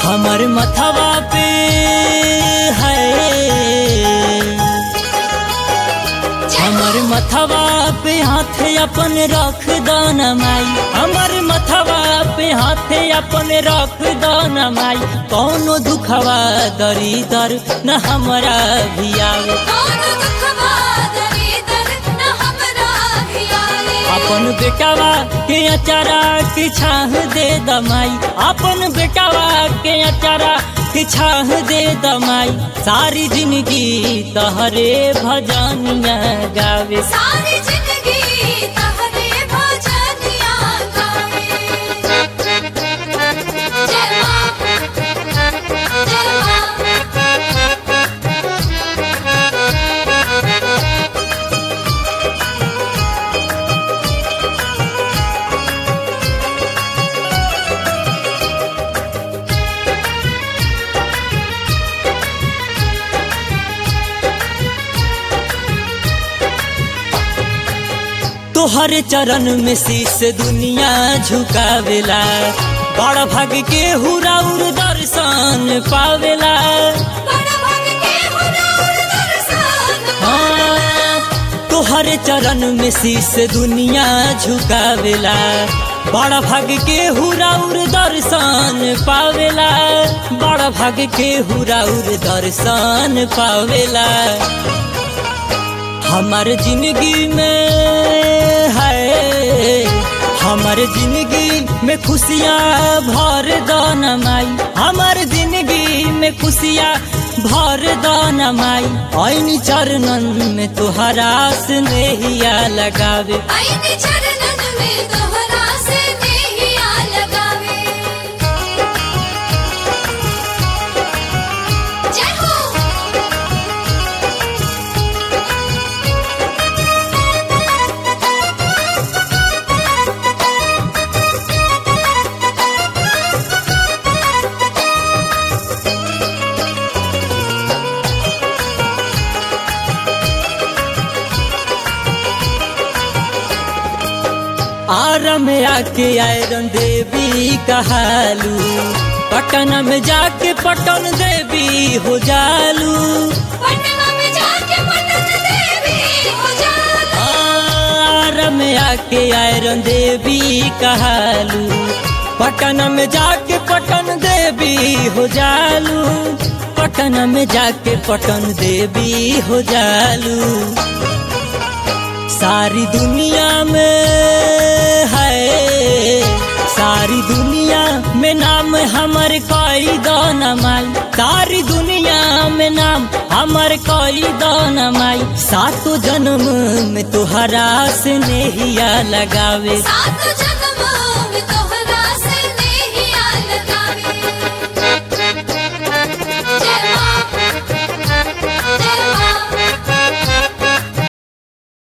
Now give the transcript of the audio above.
हमर मथवा पे है हमर मथवा पे हाथ अपन रख दाना माई हमर मथवा पे हाथ अपन रख दाना माई कौनो दुखवा दरी दर न हमरा भी आवे कौनो दुखवा दरिदर न हमरा भी आवे। अपन बेटावा के अचारा के छाह दे दमाई अपन बेटावा के अचारा के छाह दे दमाई सारी जिंदगी तहरे भजनिया गावे सारी जिंदगी तहरे भजनिया गावे। जय माँ, जय माँ। तोहरे चरण में शीश दुनिया झुकावेला बड़ भाग के हुराउर दर्शन पावेला बड़ भाग के हुनर दर्शन हाँ, तोहरे चरण में शीश दुनिया झुकावेला बड़ भाग के हुराउर दर्शन पावेला बड़ भाग के हुराउर दर्शन पावेला हमार जिंदगी में है हमार जिंदगी में खुशियाँ भर दाना माई हमार जिंदगी में खुशियाँ भर दाना माई ऐनी चरणन में तुहरा स्नेहिया लगावे आईने चरणन में तोहरा से नेहिया लगावे जय हो आरा में आके आयरन देवी कहालू पटना में जाके पटन देवी हो जालू पटना में जाके पटन देवी हो जाला आरा में आके आयरन देवी कहालू पटना में जाके पटन देवी हो जालू पटना में जाके पटन देवी हो जालू सारी दुनिया में है सारी दुनिया में नाम हमर कोई दाना माई सारी दुनिया में नाम हमर कोई दाना माई सातों जन्म में तुहरा से नेहिया लगावे सात जन्म